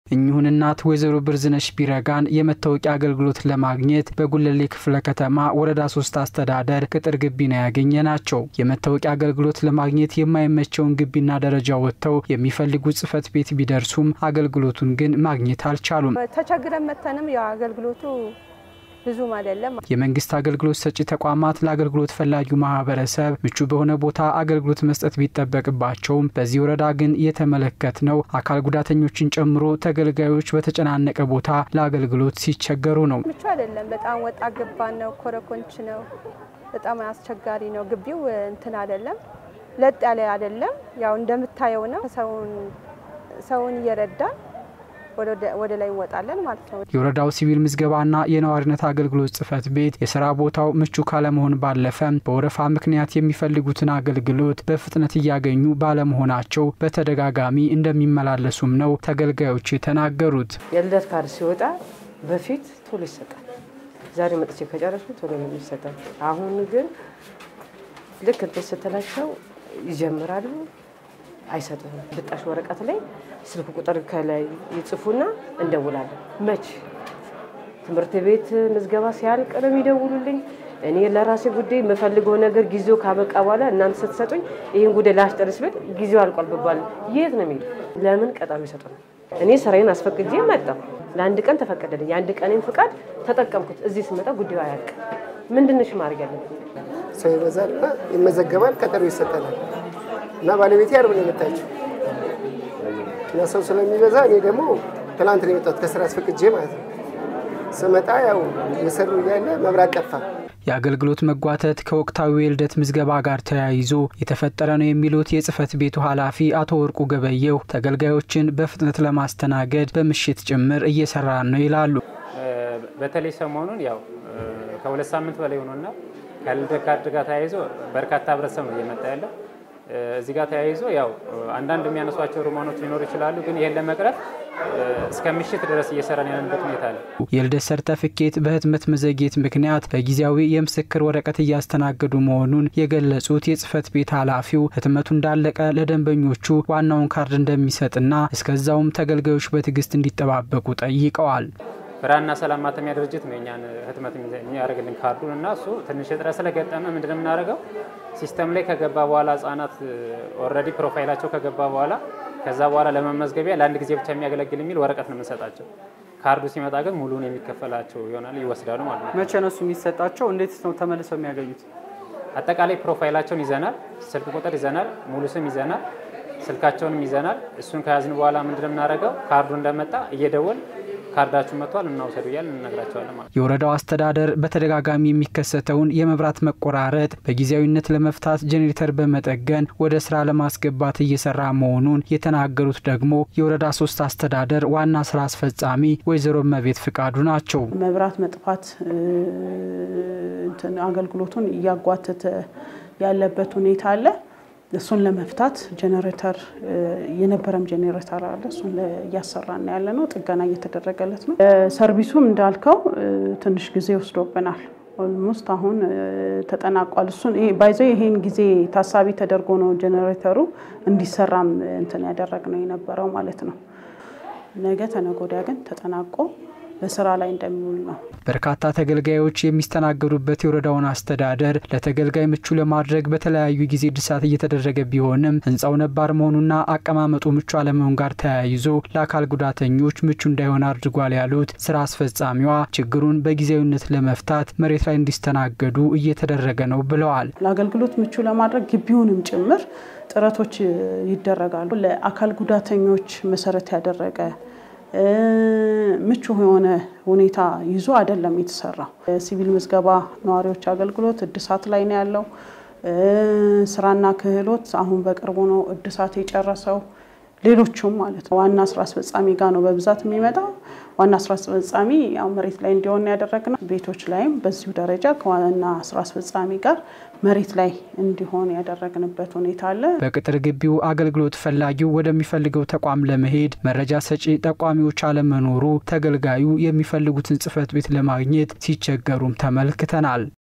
እኚሁን እናት ወይዘሮ ብርዝነሽ ቢረጋን የመታወቂያ አገልግሎት ለማግኘት በጉለሌ ክፍለ ከተማ ወረዳ ሶስት አስተዳደር ቅጥር ግቢ ነው ያገኘ ናቸው። የመታወቂያ አገልግሎት ለማግኘት የማይመቸውን ግቢና ደረጃ ወጥተው የሚፈልጉት ጽሕፈት ቤት ቢደርሱም አገልግሎቱን ግን ማግኘት አልቻሉም። ተቸግረን መተንም ያው አገልግሎቱ ብዙም አይደለም። የመንግስት አገልግሎት ሰጪ ተቋማት ለአገልግሎት ፈላጊው ማህበረሰብ ምቹ በሆነ ቦታ አገልግሎት መስጠት ቢጠበቅባቸውም በዚህ ወረዳ ግን የተመለከትነው አካል ጉዳተኞችን ጨምሮ ተገልጋዮች በተጨናነቀ ቦታ ለአገልግሎት ሲቸገሩ ነው። ምቹ አይደለም። በጣም ወጣ ገባን ነው፣ ኮረኮንች ነው። በጣም አስቸጋሪ ነው። ግቢው እንትን አይደለም፣ ለጥ ያለ አይደለም። ያው እንደምታየው ነው። ሰውን ሰውን እየረዳ ወደ ላይ እንወጣለን ማለት ነው። የወረዳው ሲቪል ምዝገባና የነዋሪነት አገልግሎት ጽሕፈት ቤት የስራ ቦታው ምቹ ካለመሆን ባለፈ በወረፋ ምክንያት የሚፈልጉትን አገልግሎት በፍጥነት እያገኙ ባለመሆናቸው በተደጋጋሚ እንደሚመላለሱም ነው ተገልጋዮች የተናገሩት። የልደት ካርድ ሲወጣ በፊት ቶሎ ይሰጣል። ዛሬ መጥቼ ከጨረሱ ቶሎ ነው የሚሰጣል። አሁን ግን ልክ እንትን ስትላቸው ይጀምራሉ አይሰጡም። ብጣሽ ወረቀት ላይ ስልክ ቁጥር ከላይ ይጽፉና እንደውላለን። መች ትምህርት ቤት ምዝገባ ሲያልቅ ነው የሚደውሉልኝ። እኔ ለራሴ ጉዳይ የምፈልገው ነገር ጊዜው ካበቃ በኋላ እናንተ ስትሰጡኝ ይህን ጉዳይ ላስጨርስ ብል ጊዜው አልቋል ብባል የት ነው የሚሄዱ? ለምን ቀጠሮ ይሰጡናል? እኔ ስራዬን አስፈቅጄ መጣሁ። ለአንድ ቀን ተፈቀደልኝ። የአንድ ቀኔን ፍቃድ ተጠቀምኩት። እዚህ ስመጣ ጉዳዩ አያልቅም። ምንድንሽ ማድረግ ያለብኝ? ሰው ይበዛልና ይመዘገባል፣ ቀጠሮ ይሰጠናል እና ባለቤቴ አርብ ነው የመጣችው እና ሰው ስለሚበዛ እኔ ደግሞ ትላንት ነው የመጣሁት ከስራ አስፈቅጄ ማለት ነው። ስመጣ ያው የሰሩ እያለ መብራት ጠፋ። የአገልግሎት መጓተት ከወቅታዊ የልደት ምዝገባ ጋር ተያይዞ የተፈጠረ ነው የሚሉት የጽሕፈት ቤቱ ኃላፊ አቶ ወርቁ ገበየው ተገልጋዮችን በፍጥነት ለማስተናገድ በምሽት ጭምር እየሰራን ነው ይላሉ። በተለይ ሰሞኑን ያው ከሁለት ሳምንት በላይ ሆኖና ከልደት ካርድ ጋር ተያይዞ በርካታ ህብረተሰብ ነው እየመጣ ያለው። እዚህ ጋር ተያይዞ ያው አንዳንድ የሚያነሷቸው ሮማኖች ሊኖሩ ይችላሉ። ግን ይሄን ለመቅረፍ እስከ ምሽት ድረስ እየሰራን ያለንበት ሁኔታ አለ። የልደት ሰርተፍኬት በህትመት መዘግየት ምክንያት በጊዜያዊ የምስክር ወረቀት እያስተናገዱ መሆኑን የገለጹት የጽሕፈት ቤት ኃላፊው ህትመቱ እንዳለቀ ለደንበኞቹ ዋናውን ካርድ እንደሚሰጥና እስከዛውም ተገልጋዮች በትዕግስት እንዲጠባበቁ ጠይቀዋል። ብርሃንና ሰላም ማተሚያ ድርጅት ነው እኛን ህትመት የሚያደርግልን ካርዱን እና እሱ ትንሽ እጥረት ስለገጠመ ምንድን ነው የምናደርገው ሲስተም ላይ ከገባ በኋላ ህጻናት ኦልሬዲ ፕሮፋይላቸው ከገባ በኋላ ከዛ በኋላ ለመመዝገቢያ ለአንድ ጊዜ ብቻ የሚያገለግል የሚል ወረቀት ነው የምንሰጣቸው። ካርዱ ሲመጣ ግን ሙሉን የሚከፈላቸው ይሆናል ይወስዳሉ ማለት ነው። መቼ ነው እሱ የሚሰጣቸው? እንዴት ነው ተመልሰው የሚያገኙት? አጠቃላይ ፕሮፋይላቸውን ይዘናል፣ ስልክ ቁጥር ይዘናል፣ ሙሉ ስም ይዘናል፣ ስልካቸውንም ይዘናል። እሱን ከያዝን በኋላ ምንድን ነው የምናደርገው ካርዱ እንደመጣ እየደወል ካርዳችሁ መጥቷል እናውሰዱ እያል እንነግራቸዋለን ማለት ነው። የወረዳው አስተዳደር በተደጋጋሚ የሚከሰተውን የመብራት መቆራረጥ በጊዜያዊነት ለመፍታት ጄኔሬተር በመጠገን ወደ ስራ ለማስገባት እየሰራ መሆኑን የተናገሩት ደግሞ የወረዳ ሶስት አስተዳደር ዋና ስራ አስፈጻሚ ወይዘሮ መቤት ፍቃዱ ናቸው። መብራት መጥፋት አገልግሎቱን እያጓተተ ያለበት ሁኔታ አለ። እሱን ለመፍታት ጄኔሬተር የነበረም ጄኔሬተር አለ። እሱን እያሰራን ያለ ነው። ጥገና እየተደረገለት ነው። ሰርቪሱም እንዳልከው ትንሽ ጊዜ ወስዶብናል። ኦልሞስት አሁን ተጠናቋል። እሱን ባይዘው ይሄን ጊዜ ታሳቢ ተደርጎ ነው ጄኔሬተሩ እንዲሰራም እንትን ያደረግነው የነበረው ማለት ነው። ነገ ተነገ ወዲያ ግን ተጠናቆ በስራ ላይ እንደሚውል ነው። በርካታ ተገልጋዮች የሚስተናገዱበት የወረዳውን አስተዳደር ለተገልጋይ ምቹ ለማድረግ በተለያዩ ጊዜ እድሳት እየተደረገ ቢሆንም ሕንፃው ነባር መሆኑና አቀማመጡ ምቹ አለመሆን ጋር ተያይዞ ለአካል ጉዳተኞች ምቹ እንዳይሆን አድርጓል ያሉት ስራ አስፈጻሚዋ ችግሩን በጊዜያዊነት ለመፍታት መሬት ላይ እንዲስተናገዱ እየተደረገ ነው ብለዋል። ለአገልግሎት ምቹ ለማድረግ ግቢውንም ጭምር ጥረቶች ይደረጋሉ። ለአካል ጉዳተኞች መሰረት ያደረገ ምቹ የሆነ ሁኔታ ይዞ አይደለም የተሰራው። ሲቪል ምዝገባ ነዋሪዎች አገልግሎት እድሳት ላይ ነው ያለው። ስራና ክህሎት አሁን በቅርቡ ነው እድሳት የጨረሰው። ሌሎቹም ማለት ነው ዋና ስራ አስፈጻሚ ጋር ነው በብዛት የሚመጣው። ዋና ስራ አስፈጻሚ ያው መሬት ላይ እንዲሆን ያደረግነው ቤቶች ላይም በዚሁ ደረጃ ከዋና ስራ አስፈጻሚ ጋር መሬት ላይ እንዲሆን ያደረግንበት ሁኔታ አለ። በቅጥር ግቢው አገልግሎት ፈላጊው ወደሚፈልገው ተቋም ለመሄድ መረጃ ሰጪ ጠቋሚዎች አለመኖሩ ተገልጋዩ የሚፈልጉትን ጽሕፈት ቤት ለማግኘት ሲቸገሩም ተመልክተናል።